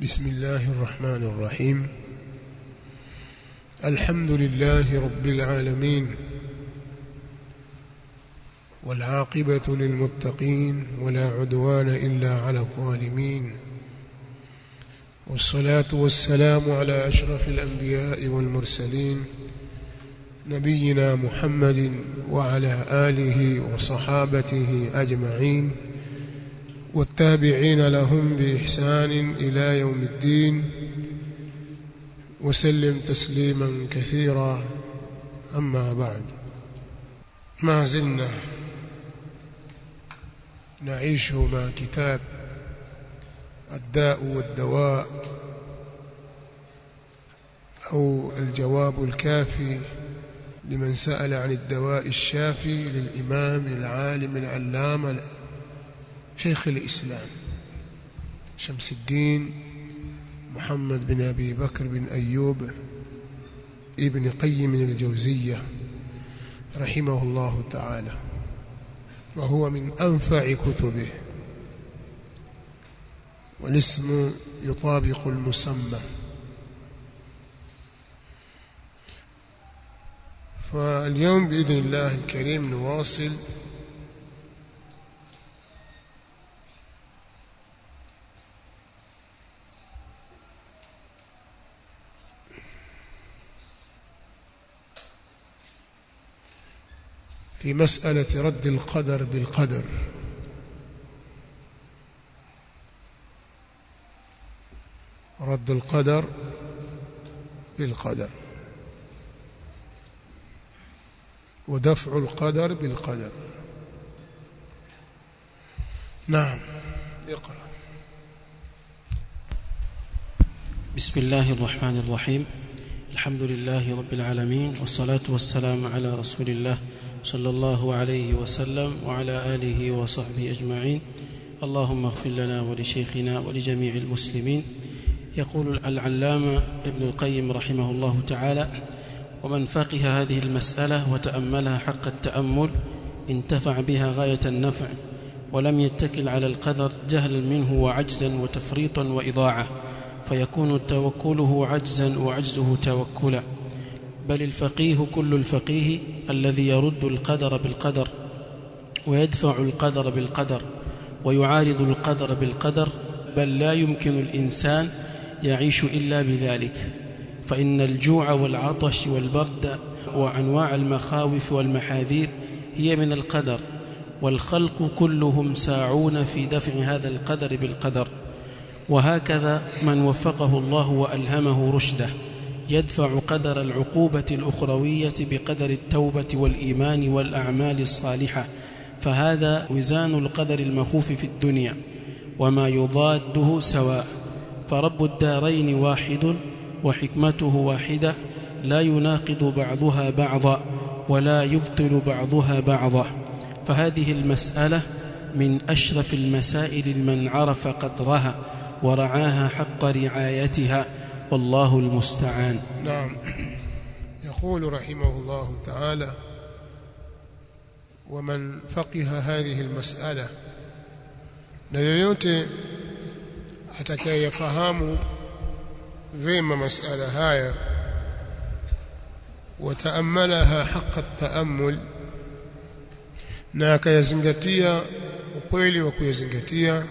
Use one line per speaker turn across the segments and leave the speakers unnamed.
بسم الله الرحمن الرحيم الحمد لله رب العالمين والعاقبة للمتقين ولا عدوان إلا على الظالمين والصلاة والسلام على أشرف الأنبياء والمرسلين نبينا محمد وعلى آله وصحابته أجمعين والتابعين لهم بإحسان إلى يوم الدين وسلم تسليما كثيرا أما بعد ما زلنا نعيش مع كتاب الداء والدواء أو الجواب الكافي لمن سأل عن الدواء الشافي للإمام العالم العلامة شيخ الإسلام شمس الدين محمد بن أبي بكر بن أيوب ابن قيم الجوزية رحمه الله تعالى وهو من أنفع كتبه والاسم يطابق المسمى فاليوم بإذن الله الكريم نواصل في مسألة رد القدر بالقدر رد القدر بالقدر ودفع القدر بالقدر نعم اقرأ
بسم الله الرحمن الرحيم الحمد لله رب العالمين والصلاة والسلام على رسول الله صلى الله عليه وسلم وعلى آله وصحبه أجمعين اللهم اغفر لنا ولشيخنا ولجميع المسلمين يقول العلامة ابن القيم رحمه الله تعالى ومن فقه هذه المسألة وتأملها حق التأمل انتفع بها غاية النفع ولم يتكل على القدر جهلا منه وعجزا وتفريطا وإضاعة فيكون توكله عجزا وعجزه توكلا بل الفقيه كل الفقيه الذي يرد القدر بالقدر ويدفع القدر بالقدر ويعارض القدر بالقدر بل لا يمكن الإنسان يعيش إلا بذلك فإن الجوع والعطش والبرد وأنواع المخاوف والمحاذير هي من القدر والخلق كلهم ساعون في دفع هذا القدر بالقدر وهكذا من وفقه الله وألهمه رشده يدفع قدر العقوبة الأخروية بقدر التوبة والإيمان والأعمال الصالحة فهذا وزان القدر المخوف في الدنيا وما يضاده سواء فرب الدارين واحد وحكمته واحدة لا يناقض بعضها بعضا ولا يبطل بعضها بعضا فهذه المسألة من أشرف المسائل من عرف قدرها ورعاها حق رعايتها والله المستعان
نعم يقول رحمه الله تعالى ومن فقه هذه المسألة na yoyote atakayefahamu vema masala haya wataamalaha haqa taammul na akayazingatia ukweli wa kuyazingatia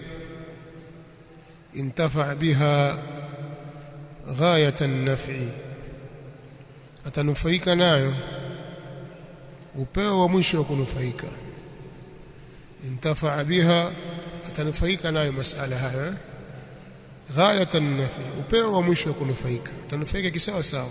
intafa biha ghayata an-naf'i atanufaika nayo upeo wa mwisho wa kunufaika intafa biha atanufaika nayo masala haya ghayata an-naf'i upeo wa mwisho wa kunufaika atanufaika kisawa sawa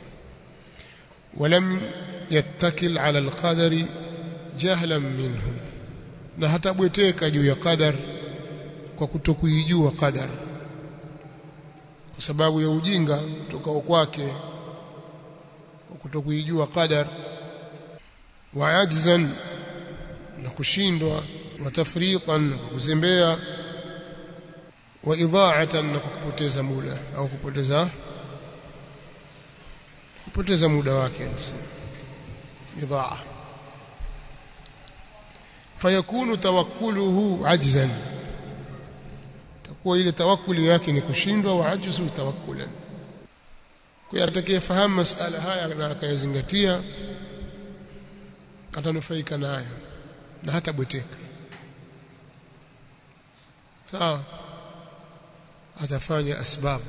ولم يتكل على القدر جهلا منه na hatabweteka juu ya qadar kwa kutokuijua qadar kwa sababu ya ujinga kutoka kwake kwa kutokuijua qadar wa ajzan na kushindwa wa tafriqan kuzembea wa idha'atan na kupoteza muda au kupoteza kupoteza muda wake idhaa fayakunu tawakkuluhu ajzan kuwa ile tawakkuli yake ni kushindwa wa ajzu tawakkulan kwa atakayefahamu masala haya na akayazingatia atanufaika nayo na hata bweteka sawa atafanya asbabu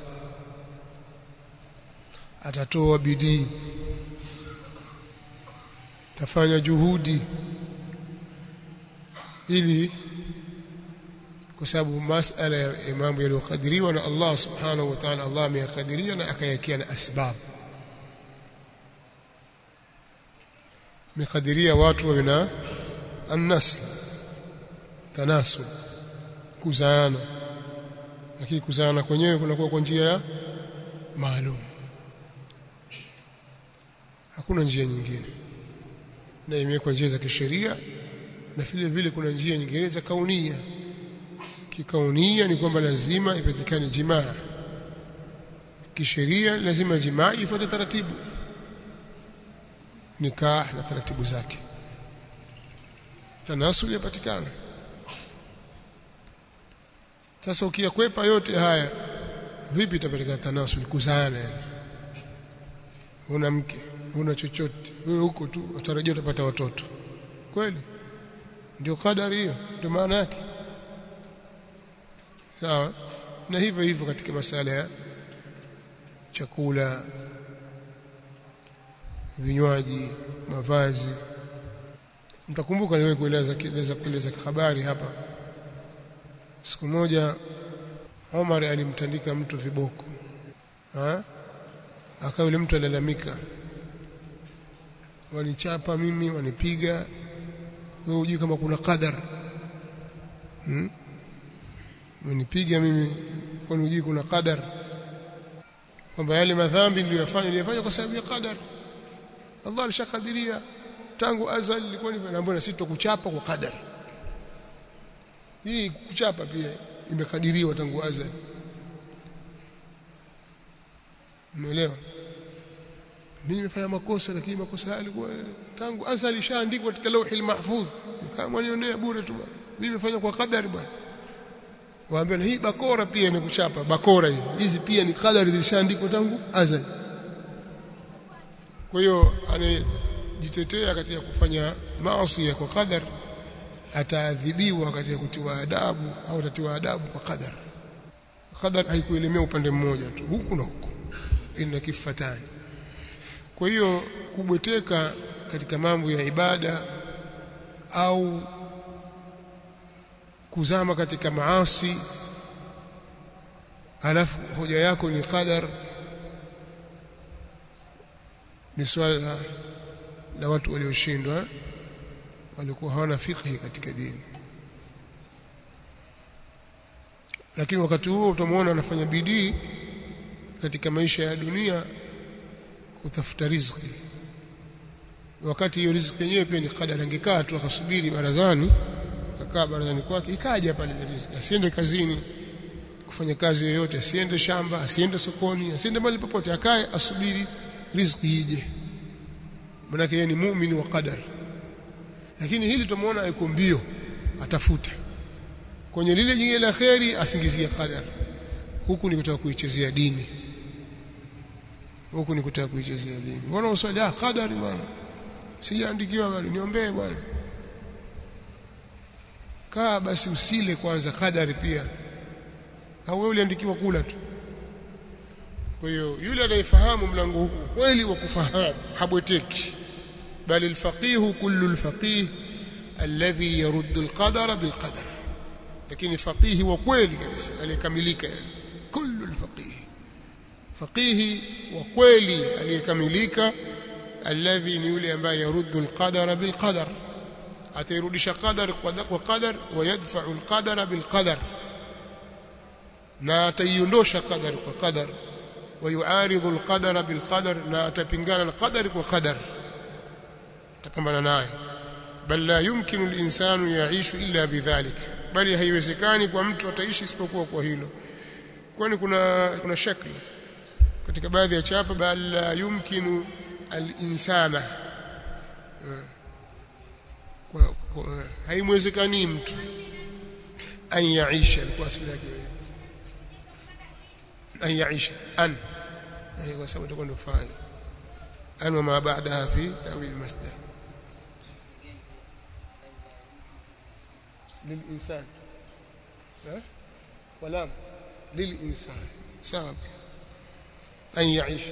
atatoa bidii atafanya juhudi ili kwa sababu masala ya mambo yaliyokadiriwa na Allah subhanahu wa ta'ala Allah ameyakadiria na akayakia na asbab amekadiria watu wawe na annasl tanasul kuzaana lakini kuzaana kwenyewe kunakuwa kwa njia ya maalum hakuna njia nyingine na imewekwa njia za kisheria na vile vile kuna njia nyingine za kaunia kikaunia ni kwamba lazima ipatikane jimaa kisheria lazima jimaa ifuate taratibu nikah na taratibu zake tanasul yapatikana sasa ukiyakwepa yote haya vipi itapatikana tanasul kuzaana yani una mke una chochote wewe huko tu utarajia utapata watoto kweli ndio kadari hiyo ndio maana yake sawa na hivyo hivyo katika masala ya chakula vinywaji mavazi mtakumbuka niwe kueleza kueleza kueleza habari hapa siku moja Omar alimtandika mtu viboko ha akawa yule mtu alalamika wanichapa mimi wanipiga wewe hujui kama kuna qadar hmm? wanipiga mimi kwani hujui kuna qadar kwamba yale madhambi niliyofanya niliyofanya kwa sababu ya qadar Allah alishakadiria tangu azali ilikuwa ni naambia sisi tukuchapa kwa qadar hii kuchapa pia imekadiriwa tangu azali umeelewa mimi nimefanya makosa lakini makosa haya yalikuwa tangu azali ishaandikwa katika lauhi mahfudh kama nionea bure tu bwana mimi nimefanya kwa kadari bwana waambia hii bakora pia imekuchapa bakora hizi hizi pia ni kadari zilishaandikwa tangu azali kwa hiyo anajitetea katika kufanya maasi kwa kadari ataadhibiwa katika kutiwa adabu au atatiwa adabu kwa kadar kadar haikuelemea upande mmoja tu huku na huku ina kifatani kwa hiyo kubweteka katika mambo ya ibada au kuzama katika maasi alafu hoja yako ni qadar ni swala la watu walioshindwa walikuwa hawana fikhi katika dini lakini wakati huo utamwona anafanya bidii katika maisha ya dunia kutafuta riziki wakati hiyo riziki yenyewe pia ni kadari angekaa tu akasubiri barazani akakaa barazani kwake ikaja pale ile riziki asiende kazini kufanya kazi yoyote asiende shamba asiende sokoni asiende mahali popote akae asubiri riziki ije maana yeye ni muumini wa qadari lakini hili tumuona yuko mbio atafuta kwenye lile jingine la kheri asingizie qadar huku ni kutaka kuichezea dini huku ni kutaka kuichezea dini mbona uswali ah qadari bwana sijaandikiwa bali niombee bwana kaa basi usile kwanza qadari pia au wewe uliandikiwa kula tu kwa hiyo yule anayefahamu mlango huu kweli wa kufahamu habweteki بل الفقيه كل الفقيه الذي يرد القدر بالقدر لكن الفقيه وكويلي kabisa aliyekamilika yani كل الفقيه فقيه وكويلي aliyekamilika الذي ni yule ambaye يرد القدر بالقدر atairudisha qadar kwa qadar ويدفع القدر بالقدر na ataiondoa qadar kwa qadar ويعارض القدر بالقدر na atapingana na qadar kwa qadar tapambana naye bal la yumkinu al-insanu yaishu illa bidhalik bali haiwezekani kwa mtu ataishi isipokuwa kwa hilo kwani kuna kuna shakli katika baadhi ya chapa bal la yumkinu al-insana haimwezekani mtu an yaisha kwa asili yake an yaisha an eh kwa sababu itakuwa ndio fa'il an wa ma ba'daha fi ta'wil masdar للإنسان ها ولام للإنسان سبب أن يعيش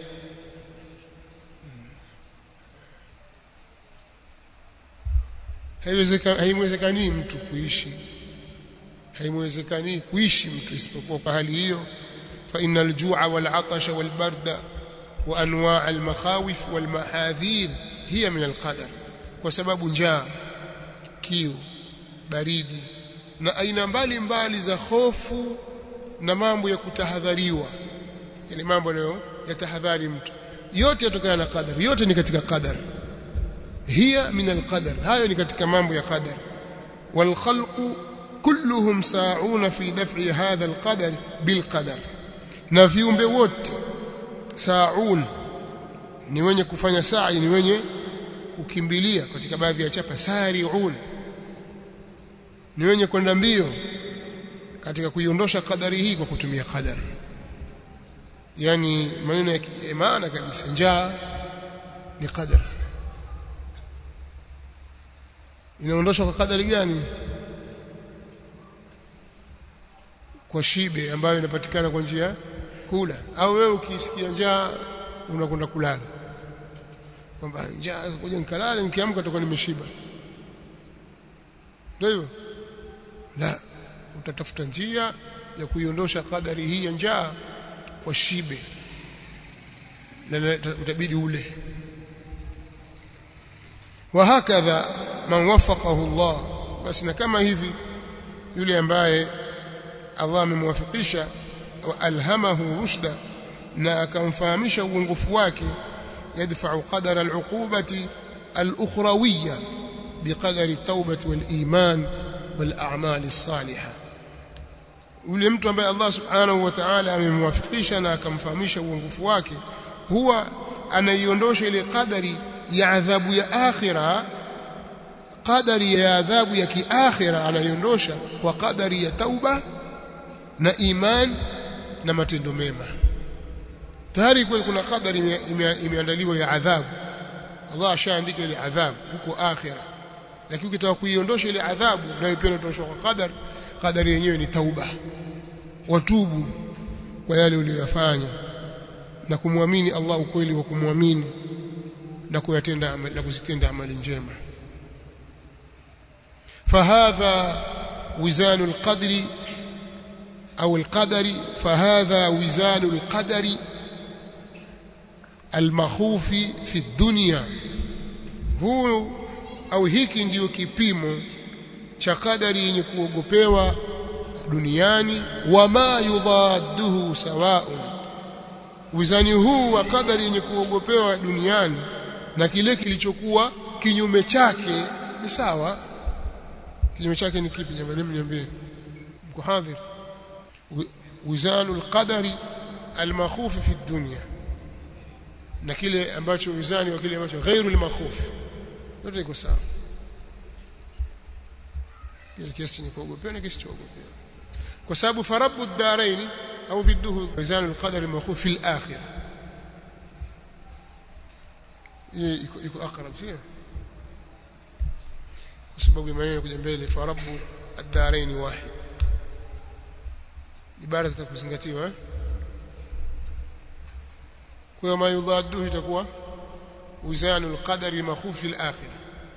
haiwezekani mtu kuishi haiwezekani kuishi mtu isipokuwa kwa hali hiyo fa innal ju'a wal 'atasha wal barda wa anwa' al makhawif wal mahadhir hiya min al qadar kwa sababu njaa kiu baridi na aina mbalimbali za hofu na mambo ya kutahadhariwa yani mambo nayo yatahadhari mtu yote yatokana na qadar yote ni katika qadar hiya min alqadar hayo ni katika mambo ya qadar wal khalqu kulluhum sa'una fi daf'i hadha alqadar bil qadar na viumbe wote sa'un ni wenye kufanya sa'i ni wenye kukimbilia katika baadhi ya chapa sari'un ni wenye kwenda mbio katika kuiondosha kadari hii kwa kutumia qadar yani maneno ya maana kabisa njaa ni qadar inaondoshwa kwa kadari gani kwa shibe ambayo inapatikana kwa njia kula au wewe ukisikia njaa unakwenda kulala kwamba njaa kuja nikalale nikiamka nitakuwa nimeshiba ndio hivyo la utatafuta njia ya kuiondosha kadari hii ya njaa kwa shibe na utabidi ule وهكذا من وفقه الله basi na kama hivi yule ambaye Allah amemwafikisha wa alhamahu rushda na akamfahamisha uongofu wake yadfa'u qadara al'uqubati al-ukhrawiyya biqadari at-taubati wal-iman wal-a'mal as-salihah yule mtu ambaye Allah subhanahu wa ta'ala amemwafikisha na akamfahamisha uongofu wake huwa anaiondosha ile kadari ya adhabu ya akhira kadari ya adhabu ya kiakhira anaiondosha kwa kadari ya tauba na iman na matendo mema tayari kwa kuna kadari imeandaliwa ya adhabu Allah ashaandika ile adhabu huko akhira lakini ukitaka kuiondosha ile adhabu nayo pia inatoshwa kwa kadari kadari yenyewe ni tauba watubu kwa yale uliyofanya na kumwamini Allah ukweli wa kumwamini na kuyatenda na kuzitenda amali njema فهذا وزان القدر أو القدر فهذا وزان القدر المخوف في الدنيا هو au hiki ndiyo kipimo cha kadari yenye kuogopewa duniani wama yudhadduhu sawaun wizani huu wa kadari yenye kuogopewa duniani na kile kilichokuwa kinyume chake ni sawa kinyume chake ni kipi jamani mniambie mko hadhir wizanu alqadari almakhuf fi dunya na kile ambacho wizani wa kile ambacho ghairu almakhuf yote iko sawa kile kiasi chenye kuogopewa na kisichoogopewa kwa sababu farabu ad-darain au ضده wizanu alqadari almakhuf fi al-akhirah iko iko akrab sio kwa sababu maneno kuja mbele farabu ad-darain wahid ibara zitakuzingatiwa eh kwa ma yudhaddu itakuwa wizanu al-qadari al-makhuf fi al-akhirah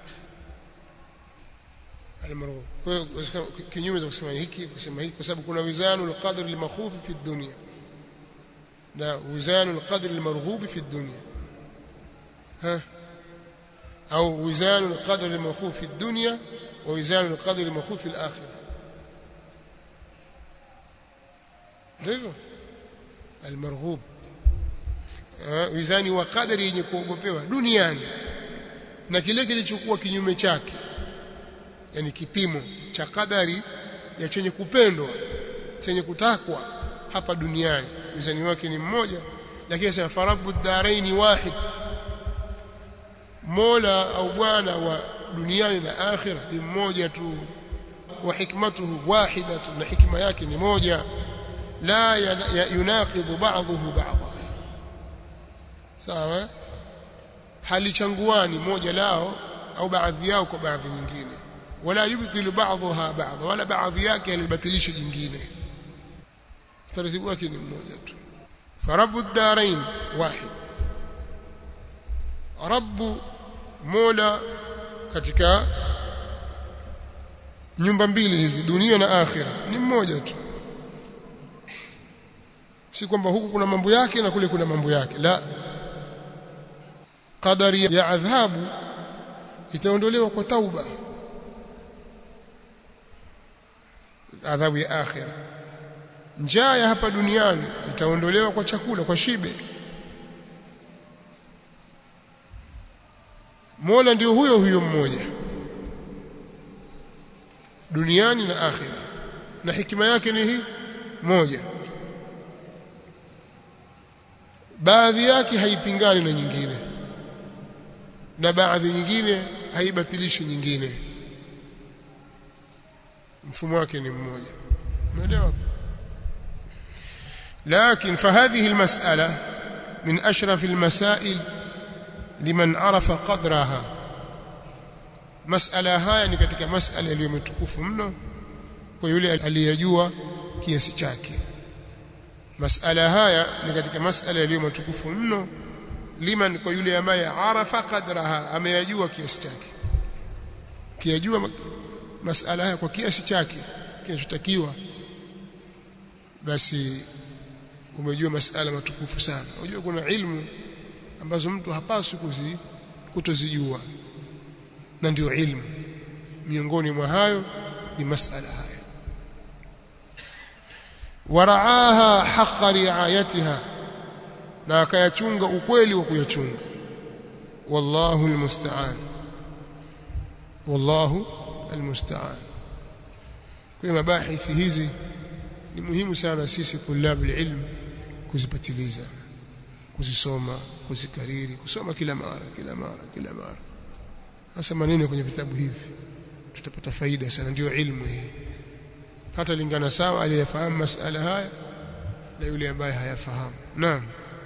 al-marghub kwa hiyo kinyume cha kusema hiki kusema hiki kwa sababu kuna wizanu al-qadri al-makhuf fi ad-dunya na wizanu al-qadri al-marghub fi ad-dunya ها أو وزان القدر المخوف في الدنيا ووزان القدر المخوف في الآخرة ndivyo almarghub wizani wa kadari yenye kuogopewa duniani na kile kilichokuwa kinyume chake yani kipimo cha kadari ya chenye kupendwa chenye kutakwa hapa duniani wizani wake ni mmoja lakini sasa farabu daraini wahid Mola au bwana wa duniani na akhira ni mmoja tu wa hikmatuhu wahidatu na hikma yake ni moja la yunaqidhu ba'dhuhu ba'dha sawa halichanguani moja lao au baadhi yao kwa baadhi nyingine wala yubtilu ba'dhaha ba'dha wala baadhi yake halibatilisha jingine taratibu wake ni mmoja tu فرب الدارين واحد رب مولا katika nyumba mbili hizi dunia na akhira ni mmoja tu si kwamba huku kuna mambo yake na kule kuna mambo yake la qadari ya adhabu itaondolewa kwa tauba adhabu ya akhira njaa ya hapa duniani itaondolewa kwa chakula kwa shibe Mola ndio huyo huyo mmoja duniani na akhira na hikima yake ni hii moja baadhi yake haipingani na nyingine na baadhi nyingine haibatilishi nyingine mfumo wake ni mmoja umeelewa لكن فهذه المسألة من أشرف المسائل لمن عرف قدرها مسألة haya ni katika masala iliyometukufu mno kwa yule aliyejua kiasi chake masala haya ni katika masala iliyometukufu mno liman kwa yule ambaye arafa qadraha ameyajua kiasi chake kiyajua masala haya kwa kiasi chake kinachotakiwa basi umejua masala matukufu sana unajua kuna ilmu ambazo mtu hapaswi kuzi kutozijua na ndio ilmu miongoni mwa hayo ni masala haya waraaha haqqa riayatiha na akayachunga ukweli wa kuyachunga wallahu almusta'an wallahu almusta'an kwa mabahithi hizi ni muhimu sana sisi tulabu ilmu kuzipatiliza kuzisoma kuzikariri kusoma kila mara kila mara kila mara hasa maneno kwenye vitabu hivi tutapata faida sana ndio ilmu hii hata lingana sawa aliyefahamu masala haya na yule ambaye hayafahamu naam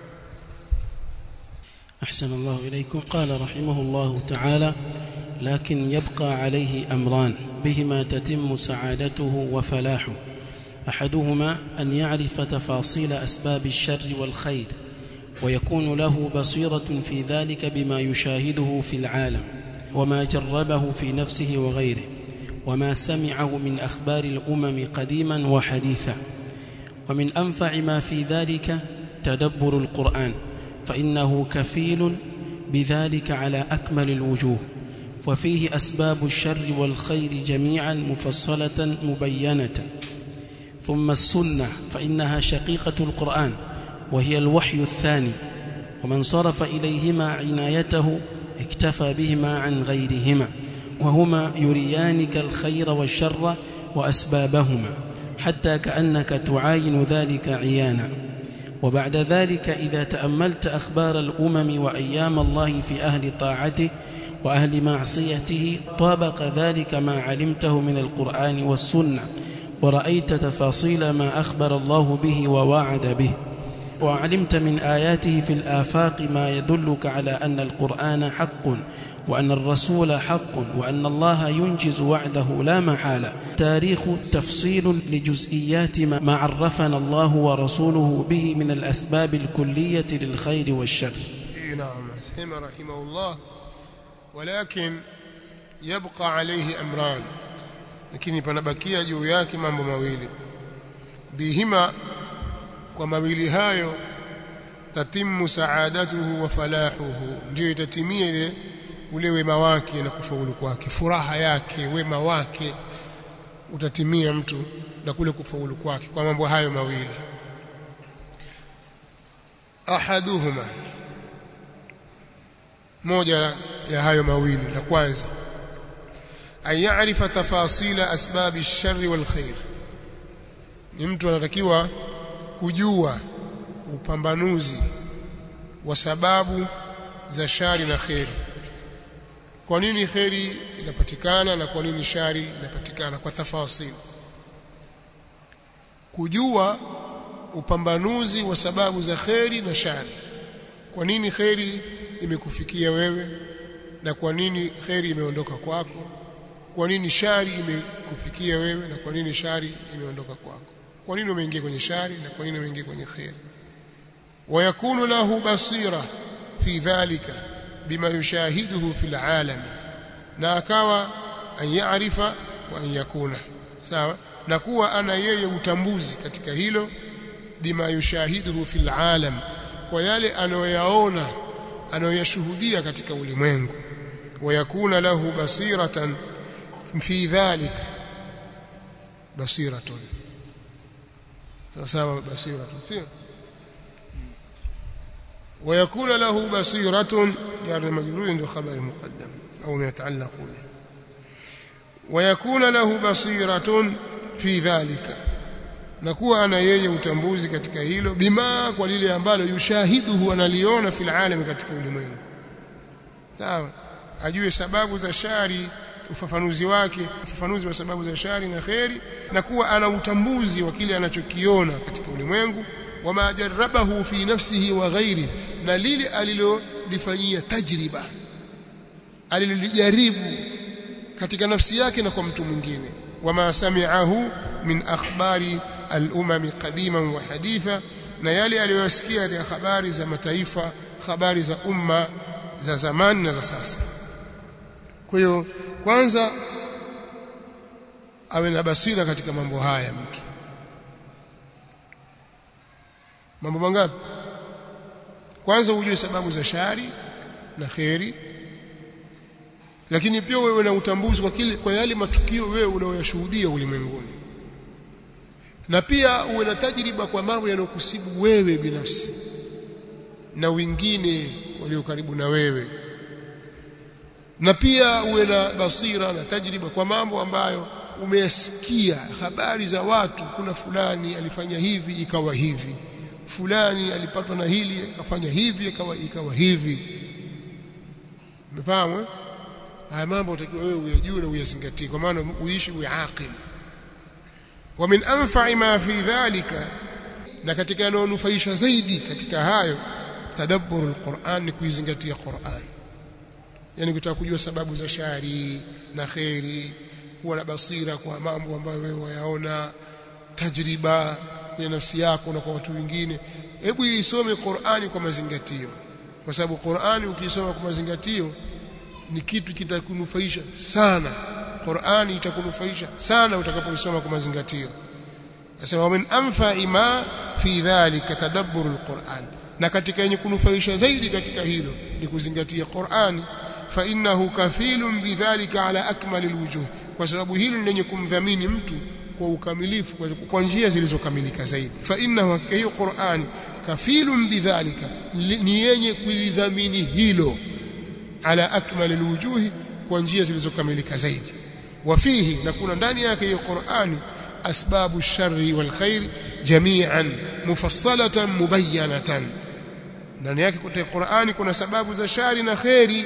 أحسن الله إليكم قال رحمه الله تعالى لكن يبقى عليه أمران بهما تتم سعادته وفلاحه أحدهما أن يعرف تفاصيل أسباب الشر والخير ويكون له بصيرة في ذلك بما يشاهده في العالم وما جربه في نفسه وغيره وما سمعه من أخبار الأمم قديما وحديثا ومن أنفع ما في ذلك تدبر القرآن فإنه كفيل بذلك على أكمل الوجوه وفيه أسباب الشر والخير جميعا مفصلة مبينة ثم السنة فإنها شقيقة القرآن وهي الوحي الثاني ومن صرف إليهما عنايته اكتفى بهما عن غيرهما وهما يريانك الخير والشر وأسبابهما حتى كأنك تعاين ذلك عيانا وبعد ذلك إذا تأملت أخبار الأمم وأيام الله في أهل طاعته وأهل معصيته طابق ذلك ما علمته من القرآن والسنة ورأيت تفاصيل ما أخبر الله به ووعد به وعلمت من آياته في الآفاق ما يدلك على أن القرآن حق وأن الرسول حق وأن الله ينجز وعده لا محالة تاريخ تفصيل لجزئيات ما عرفنا الله ورسوله به من الأسباب الكلية للخير والشر
نعم سيما رحمه الله ولكن يبقى عليه أمران lakini panabakia juu yake mambo mawili bihima kwa mawili hayo tatimu saadatuhu wa falahuhu ndio itatimia ile ule wema wake na kufaulu kwake furaha yake wema wake utatimia mtu na kule kufaulu kwake kwa mambo hayo mawili ahaduhuma moja ya hayo mawili la kwanza an ya'rifa tafasila asbabi ash-sharri wal khair ni mtu anatakiwa kujua upambanuzi wa sababu za shari na kheri kwa nini kheri inapatikana na kwa nini shari inapatikana kwa tafasili kujua upambanuzi wa sababu za kheri na shari kwa nini kheri imekufikia wewe na kwa nini kheri imeondoka kwako kwa nini shari imekufikia wewe na kwa nini shari imeondoka kwako kwa nini umeingia kwenye shari na kwa nini umeingia kwenye kheri ويكون له بصيرة في ذلك بما يشاهده في العالم na akawa an yaarifa wa an yakuna sawa na kuwa ana yeye utambuzi katika hilo bima yushahiduhu fil alam kwa yale anayoyaona anayoyashuhudia katika ulimwengu wayakuna lahu basiratan fi dhalika basiratun sawa sawa basiratun sio ويكون له بصيرة جار مجرور عنده خبر مقدم أو ما يتعلق به ويكون له بصيرة في ذلك nakuwa ana yeye utambuzi katika hilo bima kwa lile ambalo yushahiduhu analiona fil alam katika ulimwengu sawa ajue sababu za shari ufafanuzi wake ufafanuzi wa sababu za shari na kheri na kuwa ana utambuzi wa kile anachokiona katika ulimwengu wama jarabahu fi nafsihi wa ghairi na lile alilolifanyia tajriba alilijaribu katika nafsi yake na kwa mtu mwingine wama sami'ahu min akhbari al-umam qadiman wa haditha na yale aliyosikia katika habari za mataifa habari za umma za zamani na za sasa kwa hiyo kwanza awe na basira katika mambo haya mtu mambo mangapi kwanza ujue sababu za shari na kheri lakini pia wewe na utambuzi kwa kile kwa yale matukio wewe unayoyashuhudia ulimwenguni na pia uwe na tajriba kwa mambo yanayokusibu wewe binafsi na wengine walio karibu na wewe na pia uwe na basira na tajriba kwa mambo ambayo umeyasikia habari za watu kuna fulani alifanya hivi ikawa hivi fulani alipatwa na hili akafanya hivi ikawa ikawa hivi umefahamu eh? haya mambo utakiwa wewe uyajue na uyazingatie kwa maana uishi uwe aqil wa min anfa'i ma fi dhalika na katika yanayonufaisha zaidi katika hayo tadabburu alquran ni kuizingatia Qur'an yani kutaka kujua sababu za shari na khairi kuwa na basira kwa mambo ambayo wewe wayaona tajriba kwenye nafsi yako na kwa watu wengine hebu isome Qur'ani kwa mazingatio kwa sababu Qur'ani ukisoma kwa mazingatio ni kitu kitakunufaisha sana Qur'ani itakunufaisha sana utakapoisoma kwa mazingatio Nasema min anfa'i ma fi dhalika tadabbur alquran na katika yenye kunufaisha zaidi katika hilo ni kuzingatia Qur'ani fa innahu kafilun bidhalika ala akmal alwujuh kwa sababu hilo ni lenye kumdhamini mtu kwa ukamilifu kwa njia zilizokamilika zaidi fa innahu hakika hiyo Qur'ani kafilun bidhalika ni yenye kulidhamini hilo ala akmal alwujuh kwa njia zilizokamilika zaidi wafihi na kuna ndani yake hiyo Qur'ani asbabu sharri wal khair jami'an mufassalatan mubayyanatan ndani yake kwa Qur'ani kuna sababu za shari na khairi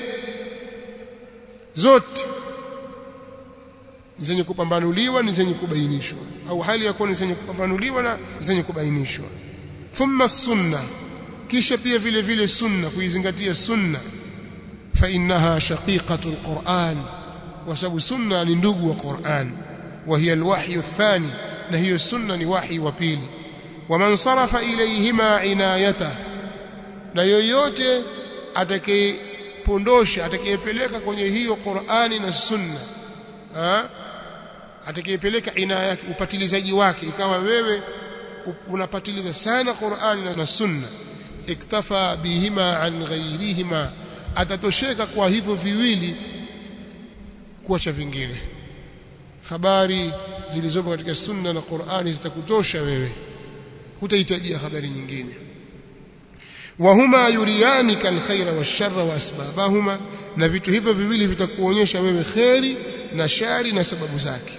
zote zenye kupambanuliwa ni zenye kubainishwa au hali ya kuwa ni zenye kupambanuliwa na zenye kubainishwa thumma sunna kisha pia vile vile sunna kuizingatia sunna fa innaha shaqiqatul Qur'an kwa sababu sunna ni ndugu wa Qur'an wa hiya alwahyi athani na hiyo sunna ni wahi wa pili wa man sarafa ilayhima inayata na yoyote atakayepondosha atakayepeleka kwenye hiyo Qur'ani na sunna atakayepeleka inaya yake upatilizaji wake ikawa wewe unapatiliza sana Qur'ani na sunna iktafa bihima an ghayrihima atatosheka kwa hivyo viwili kuacha vingine habari zilizopo katika sunna na Qur'ani zitakutosha wewe hutahitajia habari nyingine wahuma yuriyanika alkhaira washarra waasbabahuma na vitu hivyo viwili vitakuonyesha wewe kheri na shari na sababu zake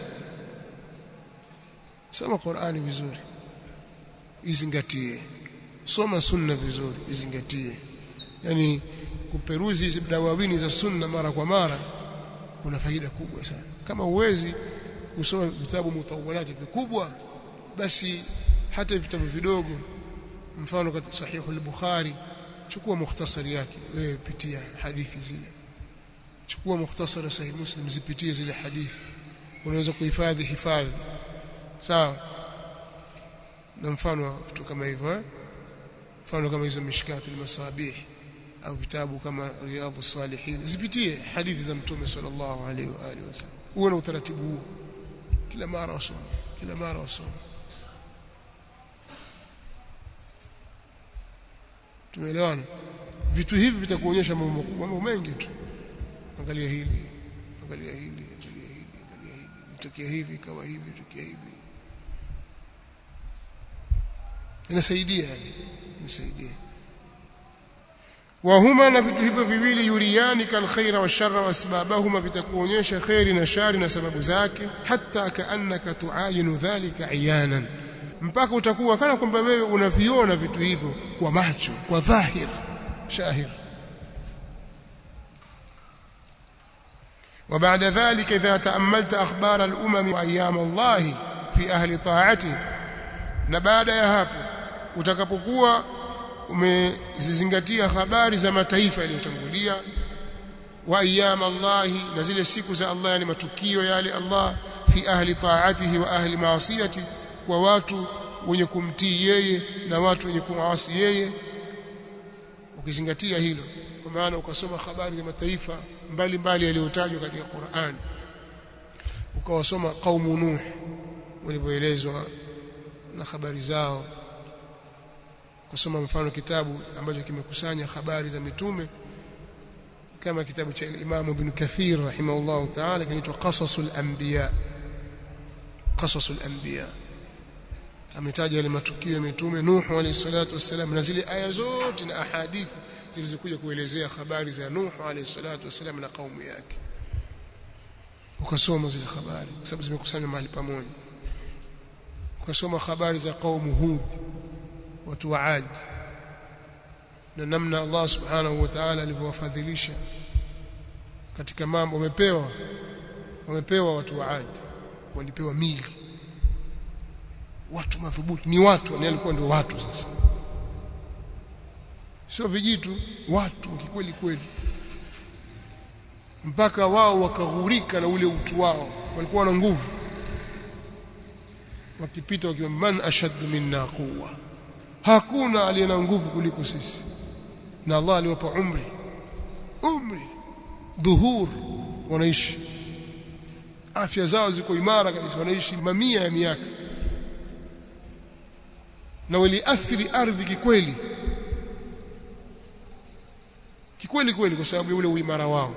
soma Qur'ani vizuri izingatie soma sunna vizuri izingatie yani kuperuzi hizi dawawini za sunna mara kwa mara kuna faida kubwa sana kama uwezi kusoma vitabu mutawalati vikubwa basi hata vitabu vidogo mfano katika sahihu al-Bukhari chukua mukhtasari yake wewe pitia hadithi zile chukua mukhtasari sahih Muslim zipitie zile hadithi unaweza kuhifadhi hifadhi sawa na mfano vitu kama hivyo eh? mfano kama hizo mishkatul masabih au vitabu kama riyadhus salihin zipitie hadithi za mtume sallallahu alaihi wa alihi wasallam uwe na utaratibu huo kila mara wasome kila mara wasome tumeelewana vitu hivi vitakuonyesha mambo makubwa mambo mengi tu angalia hili angalia hili angalia hili angalia hili itokea hivi kawa hivi itokea hivi inasaidia yani inasaidia wahuma na vitu hivyo viwili yuriani kal khaira wa sharra wa asbabahuma vitakuonyesha khairi na shari na sababu zake hata kaannaka tuayinu dhalika iyanan mpaka utakuwa kana kwamba wewe unaviona vitu hivyo kwa macho kwa dhahir shahir وبعد ذلك إذا تأملت أخبار الأمم وأيام الله في أهل طاعته na baada ya hapo utakapokuwa umezizingatia habari za mataifa yaliyotangulia wa ayyam Allah na zile siku za Allah yani matukio yale Allah fi ahli ta'atihi wa ahli ma'asiyati kwa watu wenye kumtii yeye na watu wenye kumwasi yeye ukizingatia hilo kwa maana ukasoma habari za mataifa mbalimbali yaliyotajwa katika Qur'an ukawasoma qaumu nuh walivyoelezwa na habari zao kusoma mfano kitabu ambacho kimekusanya habari za mitume kama kitabu cha Imam Ibn Kathir rahimahullah ta'ala kinaitwa Qasasul Anbiya Qasasul Anbiya ametaja yale matukio ya mitume Nuh alayhi salatu wassalam na zile aya zote na ahadithi zilizokuja kuelezea habari za Nuh alayhi salatu wassalam na kaumu yake ukasoma zile habari kwa sababu zimekusanywa mahali pamoja ukasoma habari za kaumu Hud watu wa Ad na namna Allah subhanahu wa ta'ala alivyowafadhilisha katika mambo wamepewa wamepewa watu wa Ad walipewa mili watu madhubuti ni watu ni alikuwa ndio watu sasa sio vijitu watu kikweli kweli mpaka wao wakaghurika na ule utu wao walikuwa na nguvu wakipita wakiwa man ashaddu minna quwwa hakuna aliye na nguvu kuliko sisi na Allah aliwapa umri umri dhuhur wanaishi afya zao ziko imara kabisa wanaishi mamia ya miaka na waliathiri ardhi kikweli kikweli kweli kwa sababu ya ule uimara wao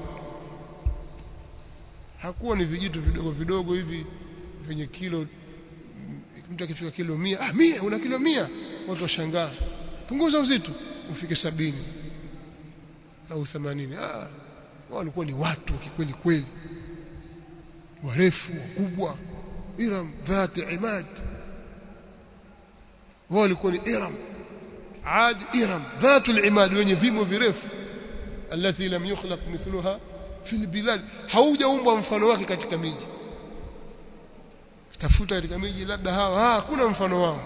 hakuwa ni vijitu vidogo vidogo hivi vyenye kilo mtu akifika kilo mia ah mia una kilo mia watu washangaa punguza uzito ufike sabini au 80 ah wao walikuwa ni watu kikweli kweli warefu wakubwa iram dhati imad wao walikuwa ni iram عاد إرم ذات العماد wenye vimo virefu التي لم يخلق مثلها في البلاد haujaumbwa mfano wake katika miji tafuta katika miji labda hawa hakuna mfano wao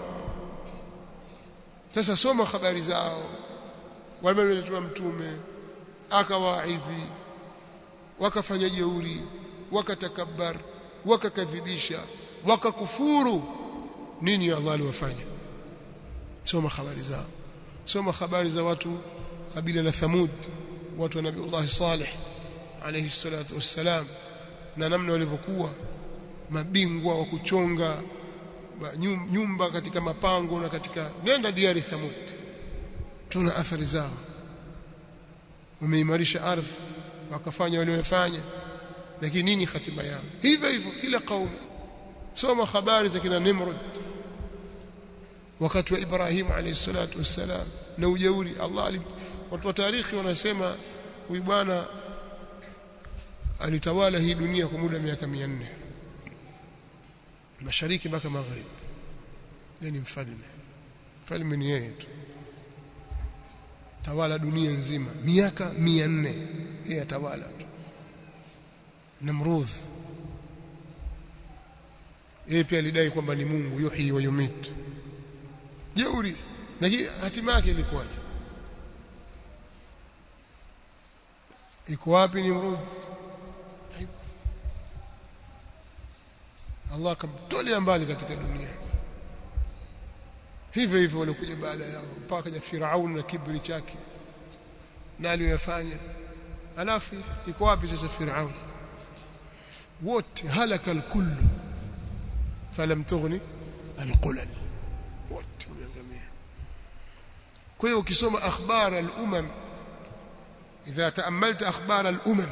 sasa soma habari zao wameletwa mtume akawaidhi wakafanya jeuri wakatakabbar wakakadhibisha wakakufuru nini Allah aliwafanya soma habari zao soma habari za watu kabila la Thamud watu wa Nabii Allah Saleh alayhi salatu wassalam na namna walivyokuwa mabingwa wa kuchonga nyumba katika mapango na katika nenda diari Thamud tuna athari zao wameimarisha ardhi wakafanya waliofanya lakini nini hatima yao hivyo hivyo kila kaumu soma habari za kina Nimrod wakati wa Ibrahim alayhi salatu wassalam na ujeuri Allah watu wa tarikhi wanasema huyu bwana alitawala hii dunia kwa muda wa miaka 400 mashariki mpaka magharibi yeye ni mfalme mfalme ni yeye tu tawala dunia nzima miaka 400 yeye atawala tu Namrudh yeye pia alidai kwamba ni Mungu yuhi wa yumit jeuri na hatima yake ilikuwaje iko wapi Nimrud Allah akamtolea mbali katika dunia hivyo hivyo walikuja baada yao mpaka kaja Firaun na kibri chake na aliyofanya alafu iko wapi sasa Firaun wote halaka alkullu falam tughni alqulal wote wameangamia kwa hiyo ukisoma akhbar al-umam idha taamalta akhbar al-umam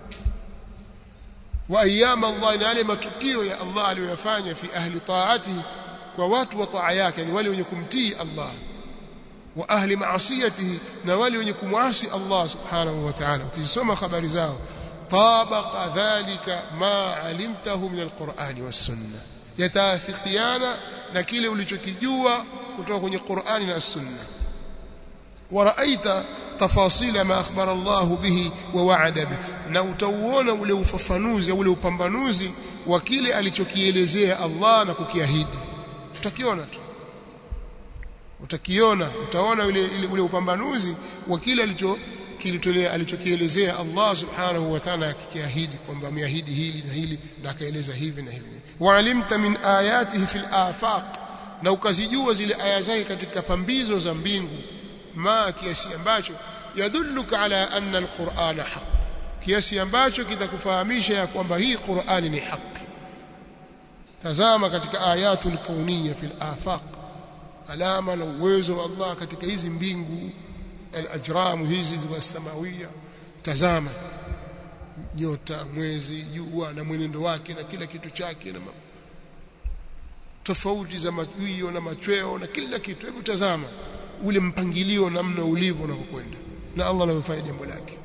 wa ayyam Allah na yale matukio ya Allah aliyoyafanya fi ahli taatihi kwa watu wa taa yake yani wale wenye kumtii Allah wa ahli maasiyatihi na wale wenye kumwasi Allah subhanahu wa ta'ala ukisoma habari zao tabaqa dhalika ma alimtahu min alqur'ani was-sunnah yatafikiana na kile ulichokijua kutoka kwenye Qur'ani na Sunna waraaita tafasila ma akhbara Allah bihi wa wa'ada bihi na utauona ule ufafanuzi ule upambanuzi wa kile alichokielezea Allah na kukiahidi utakiona tu utakiona utaona ule, ule, ule upambanuzi wa kile alicho kilitolea alichokielezea Allah subhanahu wa ta'ala akikiahidi kwamba ameahidi hili na hili na akaeleza hivi na hivi waalimta min ayatihi fil afaq na ukazijua zile aya zake katika pambizo za mbingu ma kiasi ambacho yadulluka ala anna alqur'ana haq kiasi ambacho kitakufahamisha ya kwamba hii Qur'ani ni haki tazama katika ayatul kauniyya fil afaq alama na uwezo wa Allah katika hizi mbingu al-ajram hizi za samawia tazama nyota mwezi jua na mwenendo wake na kila kitu chake na tofauti za mawio na machweo na kila kitu hebu tazama ule mpangilio namna ulivyo unapokwenda na Allah anafanya jambo lake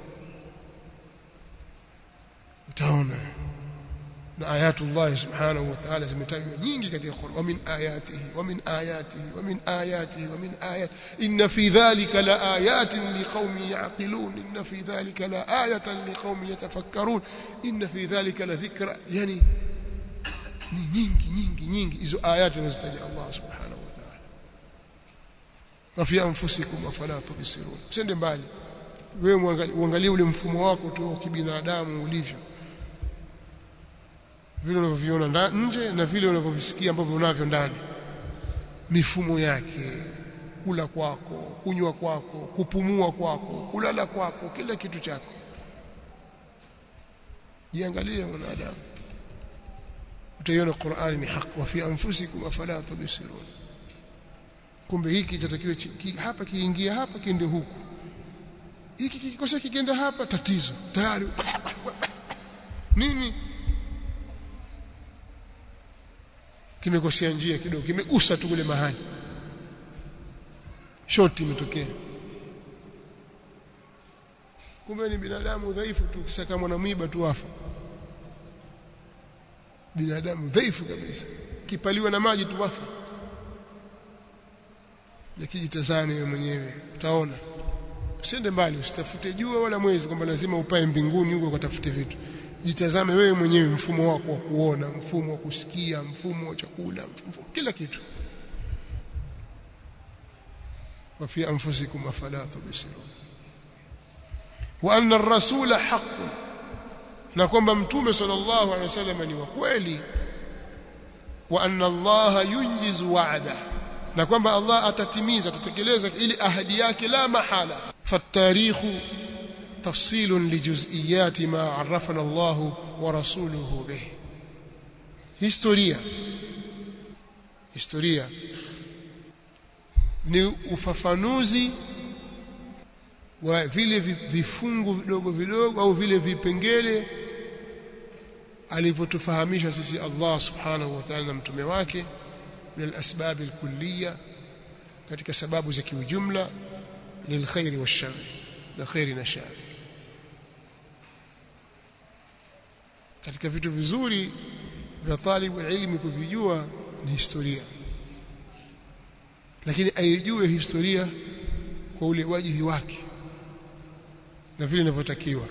utaona na ayatullah subhanahu wa ta'ala zimetajwa nyingi katika Qur'an wa min ayatihi wa min ayatihi wa min ayatihi wa min ayat inna fi dhalika la ayatin liqaumin yaqilun inna fi dhalika la ayatan liqaumin yatafakkarun inna fi dhalika la dhikra yani ni nyingi nyingi nyingi hizo ayati anazotaja Allah subhanahu wa ta'ala wa fi anfusikum afala tubsirun sende mbali wewe uangalie ule mfumo wako tu kibinadamu ulivyo vile unavyoviona nje na vile unavyovisikia ambavyo unavyo ndani mifumo yake kula kwako kunywa kwako kupumua kwako kulala kwako kila kitu chako jiangalie mwanadamu utaiona Qur'ani ni haki wa fi anfusikum afala tubsirun kumbe hiki chatakiwa hapa kiingia hapa kiende huku hiki kikosa kikienda hapa tatizo tayari nini kimekosea njia kidogo kimegusa tu kule mahali shoti imetokea kumbe ni binadamu dhaifu tu kisaka mwana mwiba tu afa binadamu dhaifu kabisa kipaliwa na maji tu wafa yakijitazame wewe mwenyewe utaona usiende mbali usitafute jua wala mwezi kwamba lazima upae mbinguni huko ukatafute vitu jitazame wewe mwenyewe mfumo wako wa kuona mfumo wa kusikia mfumo wa chakula mfumo, kila kitu wa fi anfusikum afala tubsirun wa anna ar-rasula haqqun na kwamba mtume sallallahu alaihi wasallam ni wa kweli wa anna Allah yunjizu wa'da na kwamba Allah atatimiza atatekeleza ili ahadi yake la mahala fatarikhu تفصيل لجزئيات ما عرفنا الله ورسوله به historia historia ni ufafanuzi wa vile vifungu vidogo vidogo au vile vipengele alivyotufahamisha sisi Allah subhanahu wa ta'ala na mtume wake min al-asbab al-kulliyya katika sababu za kiujumla lilkhairi wash-shar na khairi na shari katika vitu vizuri vya talibu ilmi kuvijua ni historia lakini aijue historia kwa ule wajihi wake na vile inavyotakiwa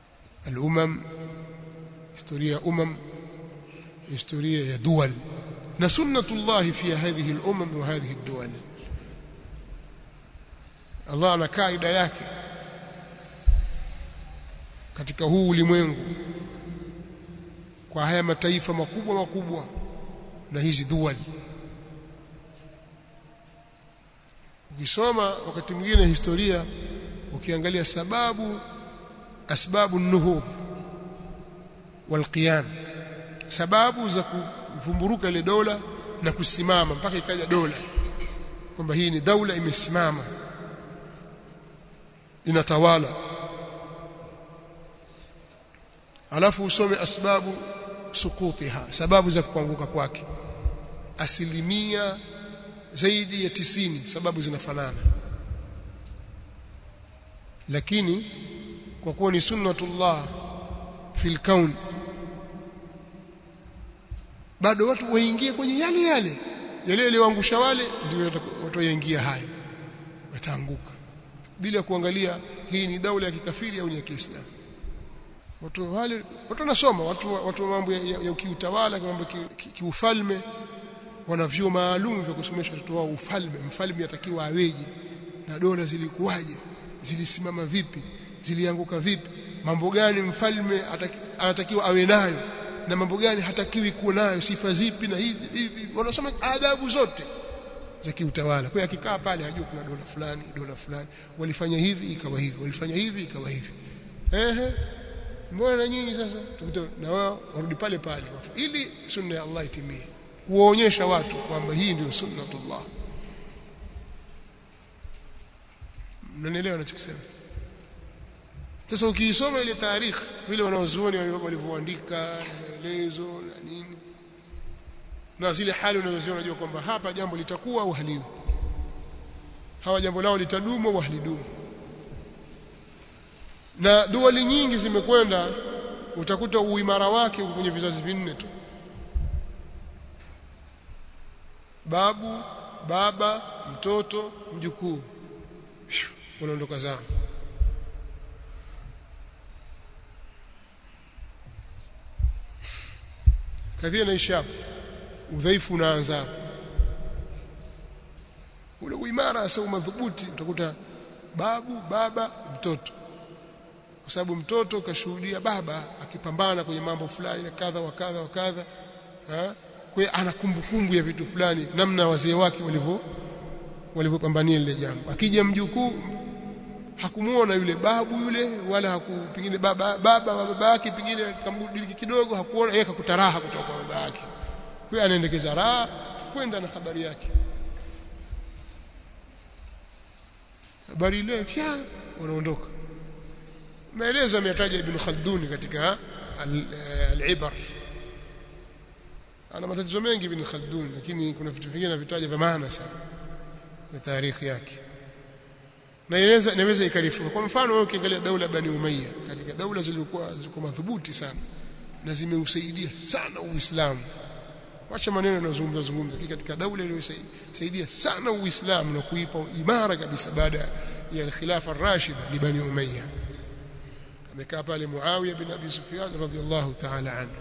al-umam historia umam historia ya dual na sunnatullah fi hadhihi al-umam wa hadhihi ad-duwal Allah ana kaida yake katika huu ulimwengu kwa haya mataifa makubwa makubwa na hizi duwal ukisoma wakati mwingine historia ukiangalia sababu asbabu nuhudh walqiyam sababu za kuvumburuka ile dola na kusimama mpaka ikaja dola kwamba hii ni daula imesimama inatawala alafu usome asbabu sukutiha sababu za kuanguka kwake asilimia zaidi ya tisini sababu zinafanana lakini kwa kuwa ni sunnatullah fil kaun bado watu waingie kwenye yale yale yale yaliyoangusha wale ndio wataingia hayo wataanguka bila kuangalia hii ni daula ya kikafiri au ni ya Kiislamu watu wale watu wanasoma watu watu mambo ya, ya, ya kiutawala mambo kiufalme ki, ki wana vyuo maalum vya kusomesha watoto wao ufalme mfalme atakiwa aweje na dola zilikuwaje zilisimama vipi zilianguka vipi mambo gani mfalme anatakiwa awe nayo na mambo gani hatakiwi kuwa nayo sifa zipi na hizi hivi wanasoma adabu zote za kiutawala kwa akikaa pale hajui kuna dola fulani dola fulani walifanya hivi ikawa hivi walifanya hivi ikawa hivi ehe mbona na nyinyi sasa tukute na wao warudi pale pale ili sunna ya Allah itimie kuwaonyesha watu kwamba hii ndio sunnatullah mnanielewa ninachosema sasa ukiisoma ile tarikh vile wanaozuoni walivyoandika maelezo na nini na zile hali unazoziona unajua kwamba hapa jambo litakuwa au haliwi hawa jambo lao litadumu au halidumu na duali nyingi zimekwenda utakuta uimara wake kwenye vizazi vinne tu babu baba mtoto mjukuu unaondoka zao kadhia naisha hapo udhaifu unaanza hapo ule uimara sasa madhubuti utakuta babu baba mtoto kwa sababu mtoto kashuhudia baba akipambana kwenye mambo fulani na kadha wa kadha wa kadha kwa ana kumbukumbu ya vitu fulani namna wazee wake walivyo walivyopambania lile jambo akija mjukuu hakumuona yule babu yule wala hakupingine baba baba baba yake pingine kamrudi kidogo hakuona yeye akakuta raha kutoka kwa baba yake kwa anaendekeza raha kwenda na habari yake habari ile fya wanaondoka maelezo ameyataja ibn Khaldun katika al-Ibar ana matatizo mengi ibn Khaldun lakini kuna vitu vingine vitaja vya maana sana na tarikhi yake na inaweza inaweza ikarifu kwa mfano wewe ukiangalia daula bani umayya katika daula zilikuwa zilikuwa madhubuti sana na zimeusaidia sana uislamu wacha maneno yanayozungumza zungumza katika daula iliyosaidia sana uislamu na kuipa imara kabisa baada ya khilafa ar-rashida li bani umayya amekaa pale Muawiya bin Abi Sufyan radhiyallahu ta'ala anhu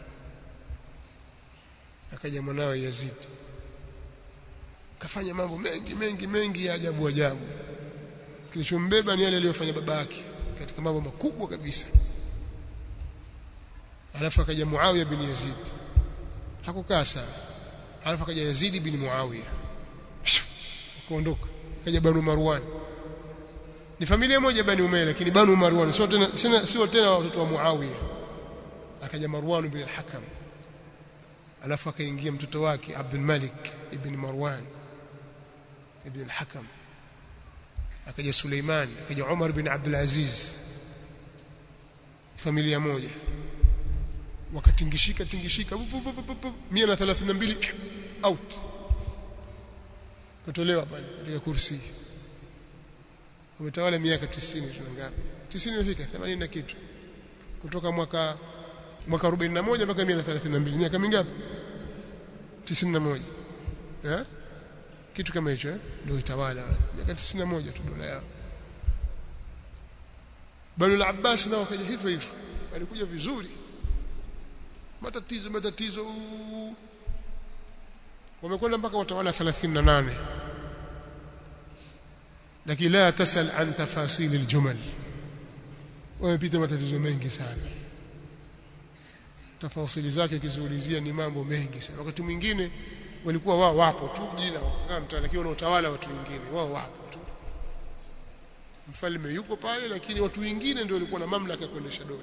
akaja mwanawe Yazid kafanya mambo mengi mengi mengi ya ajabu ajabu kilichombeba ni yale aliyofanya baba yake katika mambo makubwa kabisa alafu akaja Muawiya bin Yazid hakukaa sana alafu akaja Yazid bin Muawiya akaondoka akaja Banu Marwan ni familia moja Bani Umayya lakini Banu Marwan sio tena sio tena watoto wa Muawiya akaja Marwan bin al-Hakam alafu akaingia mtoto wake Abdul Malik ibn Marwan ibn al-Hakam akaja Suleiman akaja Umar bin Abdul Aziz familia moja wakatingishika tingishika 132 out kutolewa pale katika kursi umetawala miaka 90 tuna ngapi 90 imefika 80 na kitu kutoka mwaka mwaka 41 mpaka 132 miaka mingapi 91 eh kitu kama hicho eh ndio itawala miaka 91 tu dola yao Banu al-Abbas nao wakaja hivyo hivyo walikuja vizuri matatizo matatizo wamekwenda mpaka watawala 38 lakini la tasal an tafasil aljumal wamepita matatizo mengi sana tafasili zake kiziulizia ni mambo mengi sana wakati mwingine walikuwa wao wapo tu jina kama mtawala lakini wanaotawala watu wengine wao wapo tu mfalme yuko pale lakini watu wengine ndio walikuwa na mamlaka ya kuendesha dola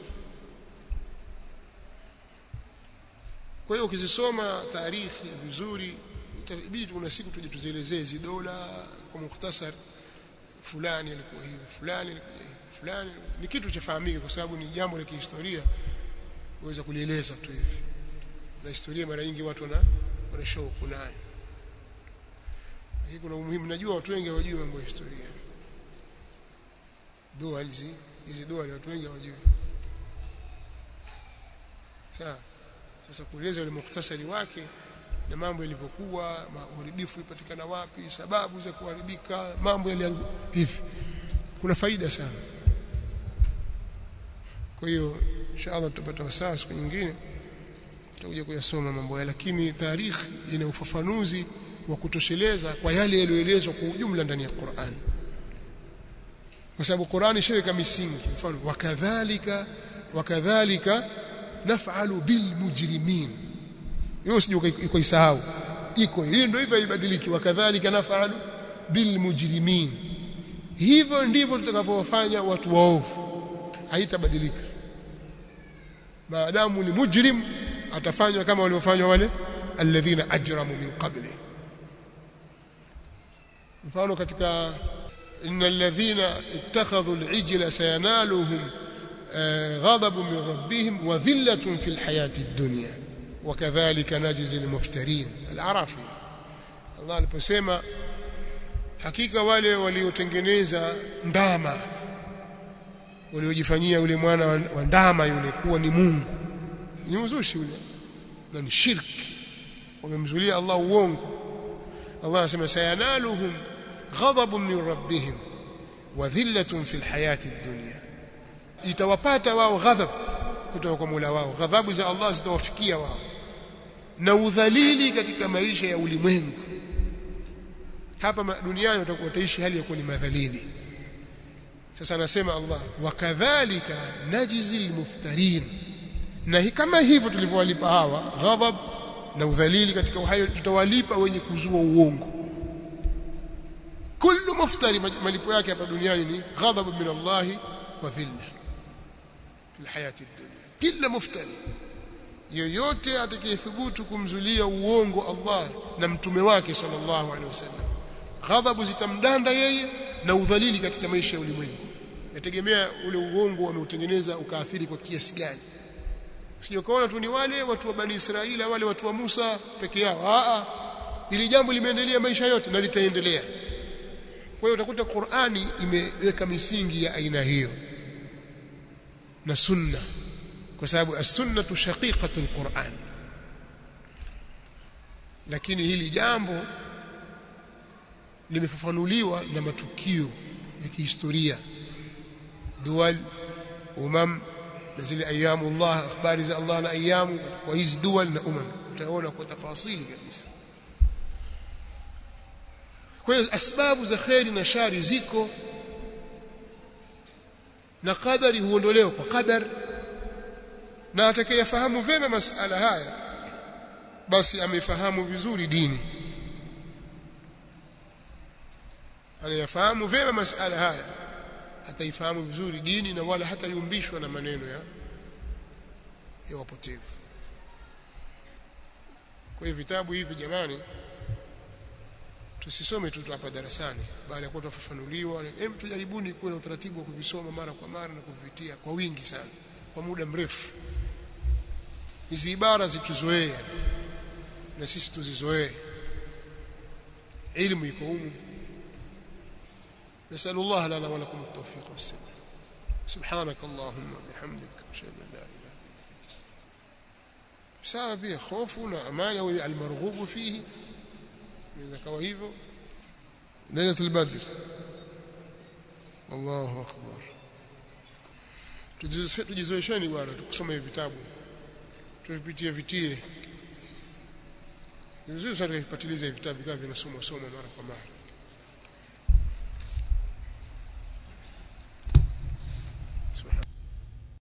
kwa hiyo ukizisoma taarikhi vizuri itabidi kuna siku tuje tuzielezee hizi dola kwa mukhtasar fulani alikuwa hivi fulani alikuwa hivi fulani ni kitu cha fahamika kwa sababu ni jambo la kihistoria uweza kulieleza tu hivi na historia mara nyingi watu wana wana shauku nayo lakini kuna umuhimu najua watu wengi hawajui mambo ya historia doa hizi hizi doa ni watu wengi hawajui sawa sasa kueleza ule mukhtasari wake na mambo yalivyokuwa uharibifu ulipatikana wapi sababu za kuharibika mambo yale hivi kuna faida sana kwa hiyo inshallah tutapata wasaa siku nyingine tutakuja kuyasoma mambo haya lakini tarikhi ina ufafanuzi wa kutosheleza kwa yale yaliyoelezwa kwa ujumla ndani ya Qur'an kwa sababu Qur'an ishaweka misingi mfano wakadhalika wakadhalika naf'alu bil mujrimin hiyo sije ukaisahau iko hiyo ndio hivyo haibadiliki wakadhalika naf'alu bil mujrimin hivyo ndivyo tutakavyowafanya watu waovu haitabadilika maadamu ni mujrim atafanywa kama waliofanywa wale alladhina ajramu min qabli mfano katika innal ladhina ittakhadhu al-ijla sayanaluhum ghadabu min rabbihim wa dhillatun fil hayati ad-dunya وكذلك نجزي المفترين العرافي Allah aliposema hakika wale waliotengeneza ndama waliojifanyia yule mwana wa ndama yule kuwa ni Mungu ni uzushi yule na ni shirki wamemzulia Allah uongo Allah anasema sayanaluhum ghadabun min rabbihim wa dhillatun fil hayati dunya itawapata wao ghadhab kutoka kwa Mola wao ghadhabu za Allah zitawafikia wao na udhalili katika maisha ya ulimwengu hapa duniani watakuwa wataishi hali ya kuwa ni madhalili sasa anasema Allah wakadhalika najzi almuftarin na kama hivyo tulivyowalipa hawa ghadhab na udhalili katika uhai tutawalipa wenye kuzua uongo kullu muftari malipo yake hapa duniani ni ghadhab min Allah wa dhilla fil hayati dunya kila muftari yoyote atakayethubutu kumzulia uongo Allah na mtume wake sallallahu alaihi wasallam ghadhabu zitamdanda yeye na udhalili katika maisha ya ulimwengu yategemea ule uongo ameutengeneza ukaathiri kwa kiasi gani sio kaona tu ni wale watu wa bani Israeli wale watu wa Musa peke yao a ili jambo limeendelea maisha yote na litaendelea kwa hiyo utakuta Qur'ani imeweka misingi ya aina hiyo na sunna kwa sababu as-sunnatu shaqiqatu al-Qur'an lakini hili jambo limefafanuliwa na matukio ya kihistoria dual umam na zile ayamu Allah habari za Allah na ayamu wa hizi dual na umam utaona kwa tafasili kabisa kwa hiyo asbabu za khairi na shari ziko na qadari huondolewa kwa qadar na atakayefahamu vyema masala haya basi amefahamu vizuri dini anayafahamu vyema masala haya ataifahamu vizuri dini na wala hata yumbishwa na maneno ya ya wapotevu kwa hiyo vitabu hivi jamani tusisome tu hapa darasani baada ya kuwa tufafanuliwa hem tujaribuni kuwa na utaratibu wa kuvisoma mara kwa mara na kuvipitia kwa wingi sana kwa muda mrefu hizi ibara zituzoee na sisi tuzizoee elimu iko humu نسأل الله لنا ولكم التوفيق والسداد سبحانك اللهم وبحمدك أشهد أن لا إله إلا أنت sawa pia hofu na amani au almarghubu fihi inaweza kawa hivyo lailatul badr Allahu akbar tujizoesheni bwana tukusoma hivi vitabu tuvipitie vitie ni vizuri sana kupatiliza vitabu vikawa vinasomwa soma mara kwa mara